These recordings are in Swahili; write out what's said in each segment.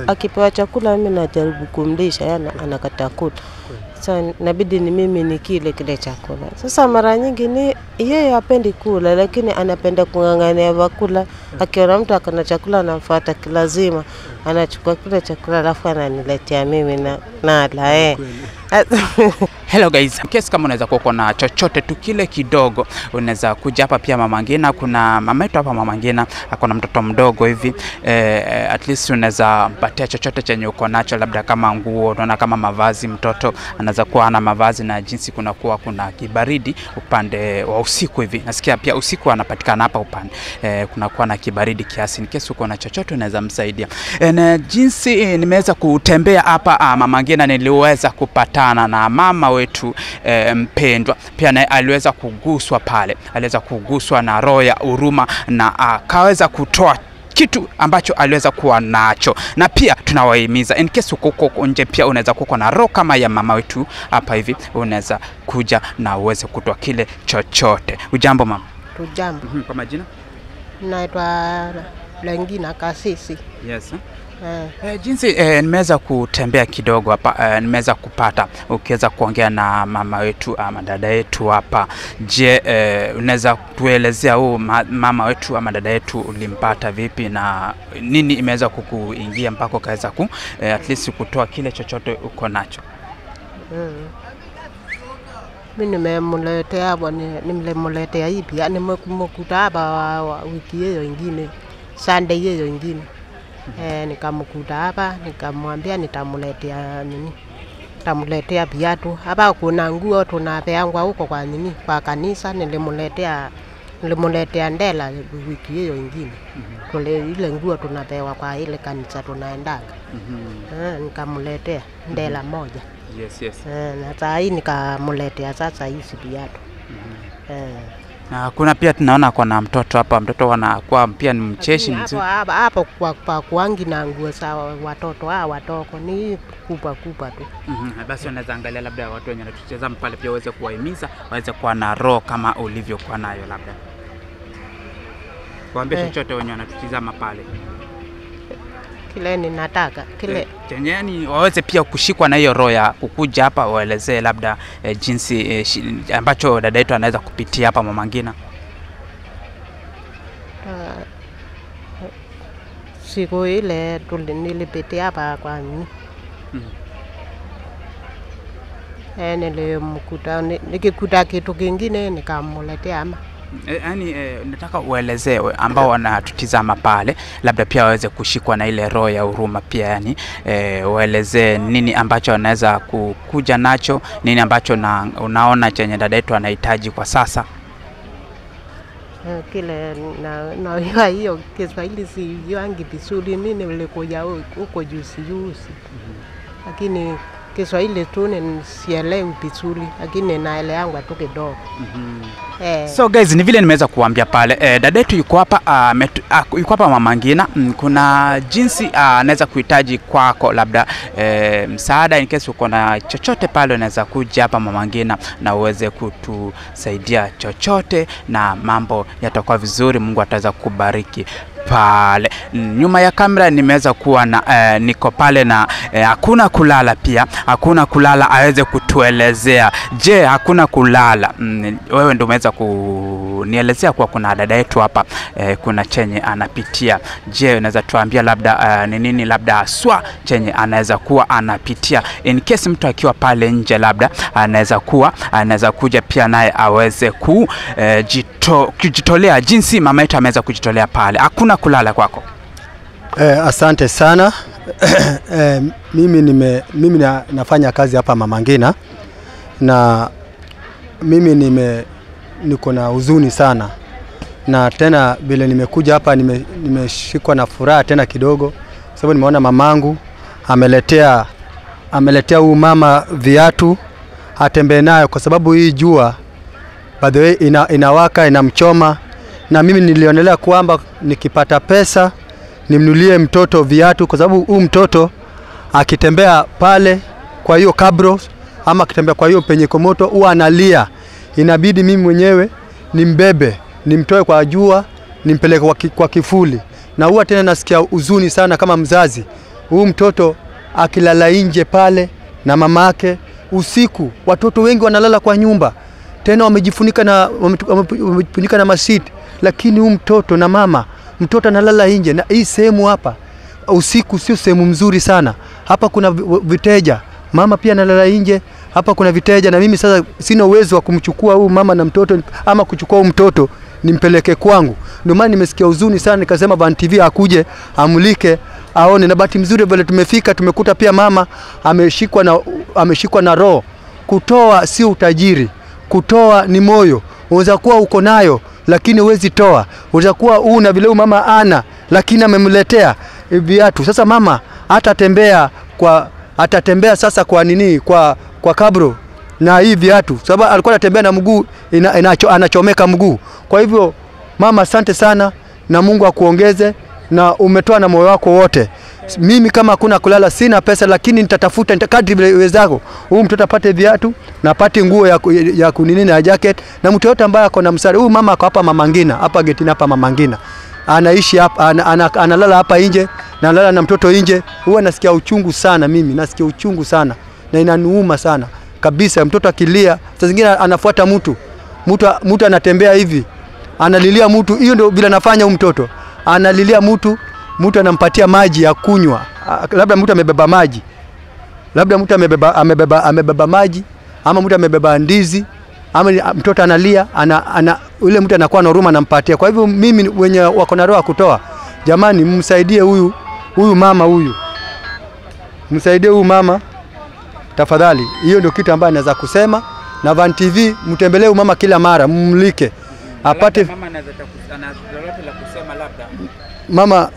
akipewa chakula mimi najaribu kumlisha, yani anakataa kula. Sasa inabidi ni mimi nikile kile chakula. Sasa mara nyingi ni yeye hapendi kula, lakini anapenda kung'ang'ania vyakula. Akiona mtu akona chakula anamfuata kilazima, anachukua kile chakula alafu ananiletea mimi na nala eh. Hello guys, kesi kama unaweza kuwa uko na chochote tu kile kidogo, unaweza kuja hapa pia Mama Ngina. Kuna mama yetu hapa Mama Ngina ako na mtoto mdogo hivi eh, at least unaweza mpatia chochote chenye uko nacho, labda kama nguo, unaona kama mavazi. Mtoto anaweza kuwa ana mavazi na jinsi kunakuwa kuna kibaridi upande wa usiku hivi, nasikia pia usiku anapatikana hapa upande eh, kunakuwa na kibaridi kiasi. Ni kesi uko na chochote unaweza msaidia eh, na jinsi eh, nimeweza kutembea hapa ah, Mama Ngina, niliweza kupatana na mama wetu e, mpendwa pia naye aliweza kuguswa pale, aliweza kuguswa na roho ya huruma na akaweza kutoa kitu ambacho aliweza kuwa nacho, na pia tunawahimiza in case uko huko nje, pia unaweza kuwa na roho kama ya mama wetu hapa hivi, unaweza kuja na uweze kutoa kile chochote. Ujambo mama? Tujambo, Mhm, Kwa majina? naitwa Langina Kasisi. Yes. Eh, E, jinsi e, nimeweza kutembea kidogo hapa e, nimeweza kupata ukiweza kuongea na mama wetu ama dada yetu hapa. Je, e, unaweza kuelezea huu ma, mama wetu ama dada yetu ulimpata vipi na nini imeweza kukuingia mpaka ukaweza ku e, at least kutoa kile chochote uko nacho? mm. Mi nimemletea hapa, ni- nimemletea hivi, yani nimekuta hapa wa- wa- wiki hiyo ingine, Sunday hiyo ingine eh, nikamkuta hapa, nikamwambia nitamletea nini, nitamletea viatu hapa. Kuna nguo tunapeangwa huko kwa nini, kwa kanisa. Nilimletea nilimletea ndela wiki hiyo ingine, tule ile nguo tunapewa kwa ile kanisa tunaendaga, eh, nikamletea ndela moja Yes, yes. eh, na saa hii nikamletea sasa hizi viatu eh. Na kuna pia tunaona kuna mtoto hapa, mtoto anakuwa pia ni mcheshi Lakini mzuri. hapo hapo hapo kwa, kwa kuangi na nguo za watoto hawa watoko ni kubwa kubwa tu. Mhm, Basi unaweza angalia labda watu wenye wanatutazama pale pia waweze kuwahimiza waweze kuwa na roho kama ulivyokuwa nayo, labda waambie Eh. chochote wenye wanatutizama pale Kile ninataka kile Eh, chenye yani waweze pia kushikwa na hiyo roho ya kukuja hapa waelezee labda eh, jinsi eh, shi, ambacho dada yetu anaweza kupitia hapa Mama Ngina. ah, siku ile tuli- nilipitia hapa kwa nini Mhm. eh, nilimkuta ni- nikikuta kitu kingine nikamuletea ama Eh, yani eh, nataka uelezee we- ambao wanatutizama pale, labda pia waweze kushikwa na ile roho ya huruma pia, yani eh, uelezee nini ambacho wanaweza kukuja nacho, nini ambacho na, unaona chenye dada yetu anahitaji kwa sasa. Eh, kile na najua hiyo Kiswahili sijuangi vizuri, mi nilikuja hu- huko juzi juzi, lakini Kiswahili tu ni- sielewi vizuri, lakini naeleangwa tu kidogo eh. So guys, ni vile nimeweza kuambia pale eh, dada yetu yuko hapa ah, ametu- ah, yuko hapa Mama Ngina. Mm, kuna jinsi ah, anaweza kuhitaji kwako labda eh, msaada in case uko na chochote pale, unaweza kuja hapa Mama Ngina na uweze kutusaidia chochote, na mambo yatakuwa vizuri. Mungu ataweza kukubariki pale Mm, nyuma ya kamera nimeweza kuwa na eh, niko pale na eh, hakuna kulala pia hakuna kulala aweze kutuelezea je hakuna kulala mm, wewe ndio umeweza kunielezea kuwa kuna dada yetu hapa eh, kuna chenye anapitia je unaweza tuambia labda eh, ni nini labda haswa chenye anaweza kuwa anapitia in case mtu akiwa pale nje labda anaweza kuwa anaweza kuja pia naye aweze ku eh, jito, kujitolea jinsi mama yetu ameweza kujitolea pale hakuna kulala kwako Eh, asante sana eh, mimi, nime, mimi na, nafanya kazi hapa Mama Ngina na mimi nime niko na huzuni sana na tena vile nimekuja hapa nime- nimeshikwa na furaha tena kidogo, kwa sababu nimeona mamangu ameletea ameletea huyu mama viatu atembee nayo, kwa sababu hii jua by the way ina, inawaka inamchoma, na mimi nilionelea kwamba nikipata pesa nimnulie mtoto viatu, kwa sababu huu mtoto akitembea pale kwa hiyo kabro ama akitembea kwa hiyo penye komoto huwa analia, inabidi mimi mwenyewe nimbebe, nimtoe kwa jua, nimpeleke kwa, ki, kwa kifuli, na huwa tena nasikia huzuni sana kama mzazi Huyu mtoto akilala nje pale na mamake usiku, watoto wengi wanalala kwa nyumba, tena wamejifunika na wametu- wame- wamejifunika na masiti, lakini huyu mtoto na mama, mtoto analala nje, na hii sehemu hapa usiku sio sehemu mzuri sana. Hapa kuna vi- viteja, mama pia analala nje, hapa kuna viteja, na mimi sasa sina uwezo wa kumchukua huyu mama na mtoto ama kuchukua huyu mtoto nimpeleke kwangu. Ndio maana nimesikia huzuni sana, nikasema Van TV akuje amulike aone, na bahati mzuri vile tumefika tumekuta pia mama ameshikwa na ameshikwa na roho. Kutoa sio utajiri, kutoa ni moyo. Unaweza kuwa uko nayo lakini huwezi toa. Unaweza kuwa una vile huyu mama ana lakini amemletea eh, viatu. Sasa mama atatembea kwa atatembea sasa kwa nini kwa kwa kabro na hii viatu, sababu alikuwa anatembea na mguu ina, inacho, anachomeka mguu. Kwa hivyo mama, asante sana na Mungu akuongeze na umetoa na moyo wako wote. Mimi kama hakuna kulala, sina pesa, lakini nitatafuta nita, kadri vile iwezako, huyu mtoto apate viatu na apate nguo ya, ku- ya kunini na jacket, na mtu yote ambaye ako na msaada. Huyu mama ako hapa Mama Ngina, hapa getini hapa Mama Ngina, anaishi hapa, ana, ana, analala hapa nje na analala na mtoto nje. Huwa nasikia uchungu sana, mimi nasikia uchungu sana na inaniuma sana kabisa. Mtoto akilia, saa zingine anafuata mtu mtu mtu anatembea hivi analilia mtu, hiyo ndio vile anafanya huyu mtoto, analilia mtu, mtu anampatia maji ya kunywa, Ah, labda mtu amebeba maji, labda mtu amebeba, amebeba, amebeba maji ama mtu amebeba ndizi ama ni- mtoto analia ana, ana, ule mtu anakuwa na huruma anampatia. Kwa hivyo mimi wenye wako na roho ya kutoa, jamani, msaidie huyu huyu mama huyu, msaidie huyu mama tafadhali. Hiyo ndio kitu ambayo naweza kusema, na Van TV mtembelee huyu mama kila mara, mmlike apate Labda mama anaweza taku- ana lolote la kusema labda mama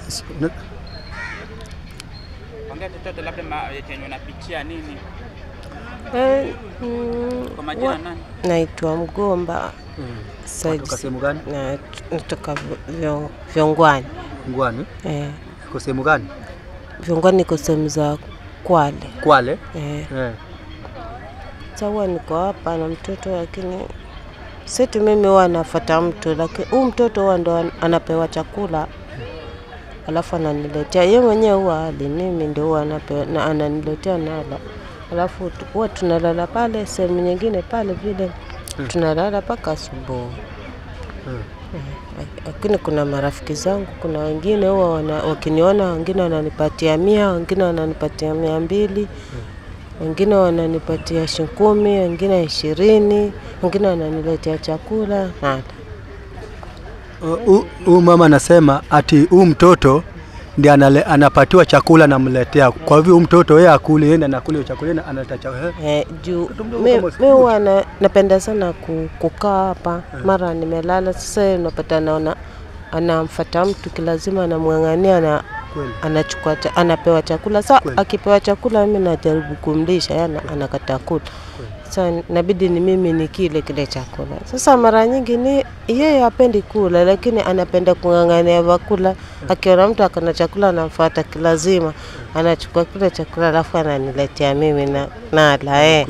ongea chochote labda ma- chenye unapitia nini Eh, mm, kwa majina wa- nani naitwa Mgomba Said Kutoka sehemu gani? na natoka Vyo- Vyongwani. Ngwani. Eh, Kwa sehemu gani? Vyongwani niko sehemu za Kwale. Kwale. Eh, Eh. sawa niko hapa na mtoto lakini seti mimi huwa nafuata mtu, lakini huu mtoto huwa ndo an- anapewa chakula alafu ananiletea ye mwenyewe huwa ali, mimi ndio huwa anapewa na ananiletea nala, alafu tu- huwa tunalala pale sehemu nyingine pale vile tunalala mpaka asubuhi. Eh, Lakini kuna marafiki zangu, kuna wengine huwa wana- wakiniona, wengine wananipatia mia, wengine wananipatia mia mbili wengine wananipatia shilingi kumi, wengine ishirini, wengine wananiletea chakula nada. Hu- Huyu mama anasema ati huyu mtoto ndiye anale- anapatiwa chakula namletea. Kwa hivyo huyu mtoto yeye akule, yeye ndiye anakula hiyo chakula, yeye analeta chakula. Eh, juu Mtoto mdogo mi kama mi siku huwa na, napenda sana ku, kukaa hapa mara nimelala. Sasa yeye unapata naona anamfata mtu kilazima, anamng'ang'ania na Kweli. anachukua cha, anapewa chakula. Sa Kweli. akipewa chakula mimi najaribu kumlisha, yana anakataa kula. Sasa inabidi ni mimi nikile kile chakula. Sasa mara nyingi ni yeye hapendi kula, lakini anapenda kung'ang'ania vyakula. Akiona mtu akana chakula anamfuata kilazima, anachukua kile chakula alafu ananiletea mimi na nala eh.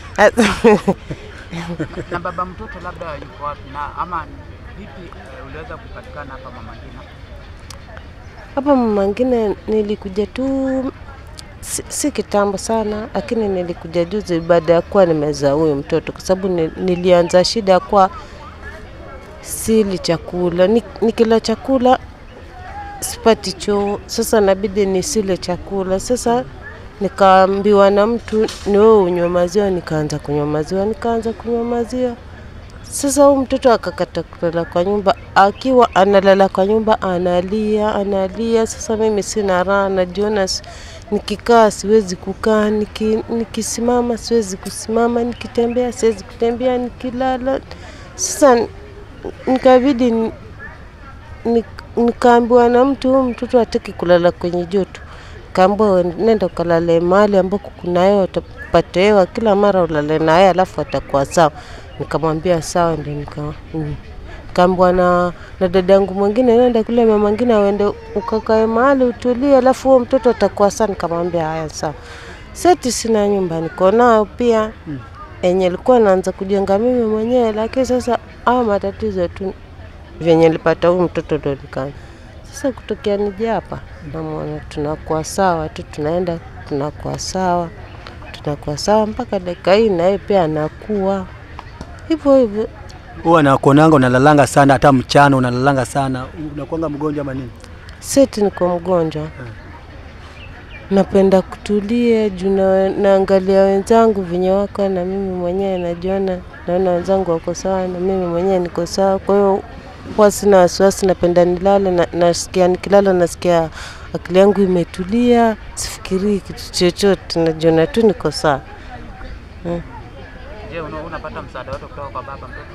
na baba mtoto labda yuko wapi na ama vipi eh, uliweza kupatikana hapa Mama Ngina Hapa mwingine nilikuja tu si, si kitambo sana, lakini nilikuja juzi baada ya kuwa nimezaa huyu mtoto, kwa sababu ni, nilianza shida ya kuwa sili chakula, Ni- nikila chakula sipati choo, sasa nabidi nisile chakula. Sasa nikaambiwa na mtu ni wewe unywe maziwa, nikaanza kunywa maziwa, nikaanza kunywa maziwa. Sasa huyu mtoto akakata kulala kwa nyumba, akiwa analala kwa nyumba analia analia. Sasa mimi sina raha, najiona s- nikikaa siwezi kukaa, niki, nikisimama siwezi kusimama, nikitembea siwezi kutembea, nikilala. Sasa n- nikabidi ni- ni- nikaambiwa na mtu, huyu mtoto hataki kulala kwenye joto. Kaambiwa nenda ukalale mahali ambako kuna hewa, utapata hewa kila mara, ulale na yeye alafu atakuwa sawa. Nikamwambia sawa, ndio nika mm. Kaambiwa na, na dada yangu mwingine, nenda kule mama mwingine, uende ukakae mahali utulie, alafu huo mtoto atakuwa sawa. Nikamwambia haya sawa. Seti sina nyumba, niko nayo pia enye ilikuwa naanza kujenga mimi mwenyewe, lakini sasa haya matatizo tu vyenye nilipata huyu mtoto ndo nikaanza Sasa kutokea nije hapa, namwona tunakuwa sawa tu, tunaenda tunakuwa sawa, tunakuwa sawa mpaka dakika hii, na yeye pia anakuwa hivyo hivyo. Huwa nakuonanga unalalanga sana, hata mchana unalalanga sana. Unakuanga mgonjwa ama nini? Seti niko mgonjwa, napenda kutulia juu na, naangalia wenzangu venye wako, na mimi mwenyewe najiona, naona wenzangu wako sawa na mimi mwenyewe niko sawa. Kwa hiyo huwa sina wasiwasi, napenda nilale na, nasikia nikilala nasikia akili yangu imetulia, sifikirii kitu chochote, najiona tu niko sawa. Je, una- unapata msaada wote kutoka kwa baba mtoto?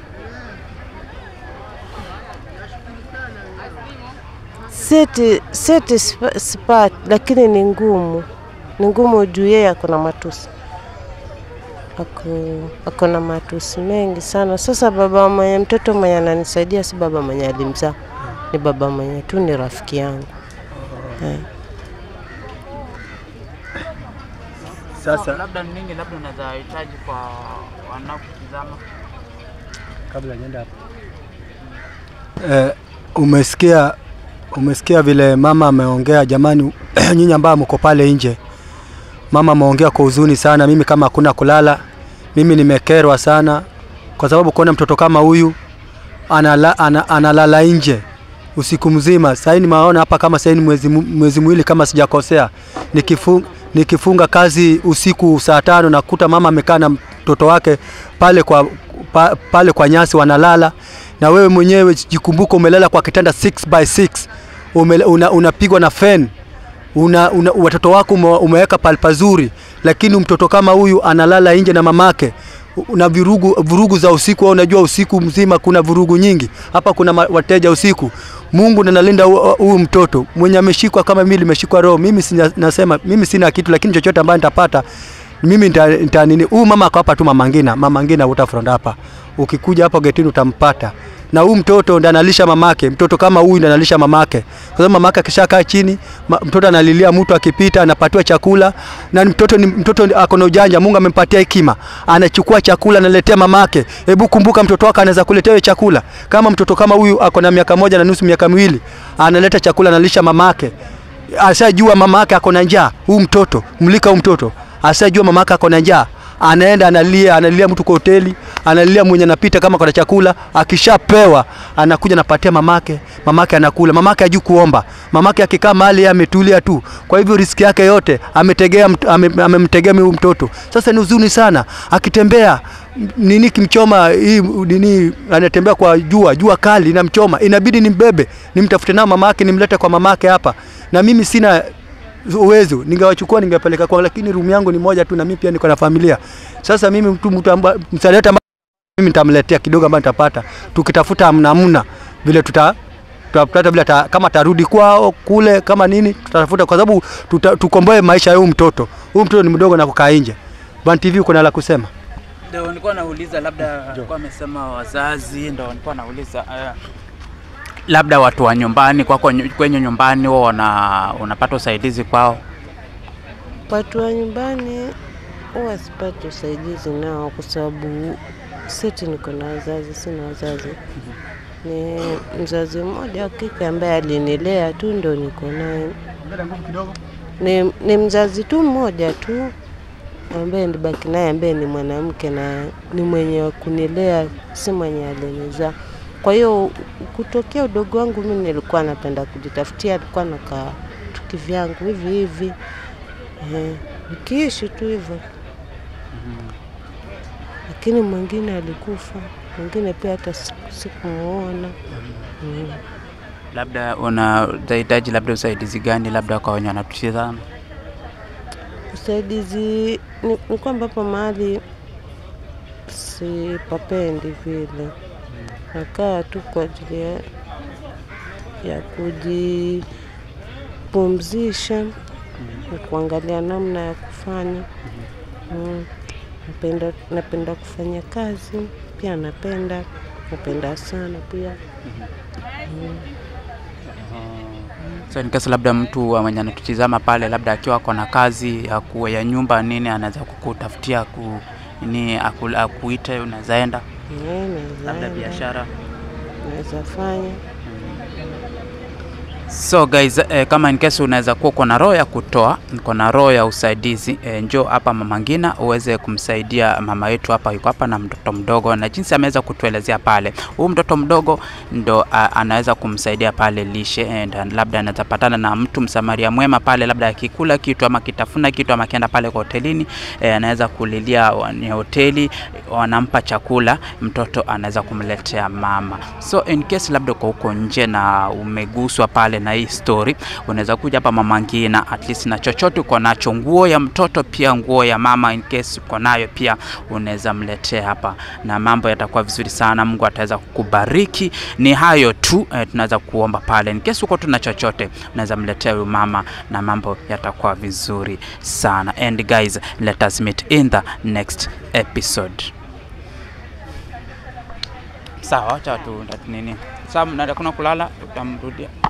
Seti seti sipa- sipati, lakini ni ngumu, ni ngumu juu yeye ako na matusi, ako, ako na matusi mengi sana. Sasa baba mwenye mtoto mwenye ananisaidia si baba mwenye alimzaa, ni baba mwenye tu ni rafiki yangu eh. Sasa labda ni nini labda unaweza hitaji kwa wanaokutizama? kabla nienda hapo. Eh, umesikia umesikia vile mama ameongea. Jamani, nyinyi ambao mko pale nje, mama ameongea kwa huzuni sana. Mimi kama hakuna kulala, mimi nimekerwa sana, kwa sababu kuona mtoto kama huyu anala, ana, analala nje usiku mzima. Sasa nimeona hapa kama sasa ni mwezi mu- mwezi mwili kama sijakosea, nikifunga nikifunga kazi usiku saa tano nakuta mama amekaa na mtoto wake pale kwa pa, pale kwa nyasi wanalala, na wewe mwenyewe jikumbuka, umelala kwa kitanda 6 by 6 Umele- una, unapigwa na fan una, una, watoto wako ume, umeweka pale pazuri, lakini mtoto kama huyu analala nje na mamake na vurugu, vurugu za usiku. Wewe unajua usiku mzima kuna vurugu nyingi hapa, kuna ma- wateja usiku. Mungu ndo analinda hu- huyu mtoto mwenye ameshikwa kama mimi nimeshikwa roho. Mimi sina, nasema mimi sina kitu, lakini chochote ambayo nitapata mimi nita, nita nini. Huyu mama ako hapa tu, mama Ngina, mama Ngina utafront hapa, ukikuja hapo getini utampata na huyu mtoto ndo analisha mamake. Mtoto kama huyu ndo analisha mamake, kwa sababu mamake akishakaa chini ma, mtoto analilia, mtu akipita anapatiwa chakula, na ni mtoto ni mtoto ako na ujanja. Mungu amempatia hekima, anachukua chakula analetea mamake. Hebu kumbuka, mtoto wako anaweza kuletea wewe chakula. Kama mtoto kama huyu ako na miaka moja na nusu, miaka miwili, analeta chakula analisha mamake, ashajua mamake ako na njaa. Huyu mtoto mlika, huyu mtoto ashajua mamake ako na njaa anaenda analia, analia mtu kwa hoteli, analia mwenye anapita kama kuna chakula, akishapewa anakuja anapatia mamake, mamake anakula. Mamake hajui kuomba, mamake akikaa mahali yeye ametulia tu. Kwa hivyo riski yake yote ametegea, mt- ame- amemtegea huyu mtoto. Sasa ni huzuni sana, akitembea m- nini kimchoma hii nini, anatembea kwa jua, jua kali inamchoma, inabidi nimbebe, nimtafute nao mamake, nimlete kwa mamake hapa, na mimi sina uwezo ningewachukua ningepeleka kwa, lakini room yangu ni moja tu, na mimi pia niko na familia. Sasa mimi mtu mtu amba- msaada yote ambao mimi nitamletea kidogo ambayo nitapata, tukitafuta namna vile tuta tutapata vile ta, kama tarudi kwao kule kama nini tutatafuta, kwa sababu tuta- tukomboe maisha ya huyu mtoto. Huyu mtoto ni mdogo na kukaa nje. Ban TV uko na la kusema? Ndio nilikuwa nauliza labda alikuwa amesema wazazi, ndio nilikuwa nauliza eh, labda watu wa nyumbani kwako nyu- kwenye nyumbani wao wana unapata usaidizi kwao. Watu wa nyumbani huwa sipati usaidizi nao, kwa sababu seti niko na wazazi, sina wazazi. Ni mzazi mmoja wa kike ambaye alinilea tu, ndo niko naye. Ni, ni mzazi tu mmoja tu ambaye nilibaki naye, ambaye ni mwanamke na ni mwenye wa kunilea, si mwenye alinizaa. Kwa hiyo kutokea udogo wangu mimi nilikuwa napenda kujitafutia, alikuwa nakaa tu kivyangu hivi hivi Eh, nikiishi tu hivyo, lakini mwingine alikufa, mwingine pia hata siku- sikumuona. Mm. Labda unahitaji labda usaidizi gani labda kwa wenye wanatutizama? Usaidizi ni, ni kwamba hapa mahali sipapendi vile, nakaa tu kwa ajili ya, ya kujipumzisha na kuangalia namna ya kufanya mm. Napenda, napenda kufanya kazi pia, napenda napenda sana pia So in case labda mtu wa mwenye anatutizama pale labda akiwa ako na kazi ya, ku, ya nyumba nini anaweza kukutafutia ku, nini aku, akuite unaweza enda Eh, naweza labda enda, biashara naweza fanya So guys, eh, kama in case unaweza kuwa uko na roho ya kutoa, uko na roho ya usaidizi eh, njoo hapa Mama Ngina uweze kumsaidia mama yetu hapa, yuko hapa na mtoto mdogo, na jinsi ameweza kutuelezea pale, huyu mtoto mdogo ndo a, anaweza kumsaidia pale lishe and labda anaweza patana na mtu msamaria mwema pale, labda akikula kitu ama kitafuna kitu ama akienda pale kwa hotelini eh, anaweza kulilia wa- ni hoteli wanampa chakula, mtoto anaweza kumletea mama. So in case labda uko huko nje na umeguswa pale na hii story, unaweza kuja hapa Mama Ngina at least na chochote uko nacho, nguo ya mtoto pia nguo ya mama, in case uko nayo pia unaweza mletea hapa, na mambo yatakuwa vizuri sana. Mungu ataweza kukubariki. Ni hayo tu eh, tunaweza kuomba pale, in case uko tuna chochote unaweza mletea huyu mama na mambo yatakuwa vizuri sana. And guys, let us meet in the next episode. Sawa, acha tu nini. Sawa, mnaenda kuna kulala, tutamrudia.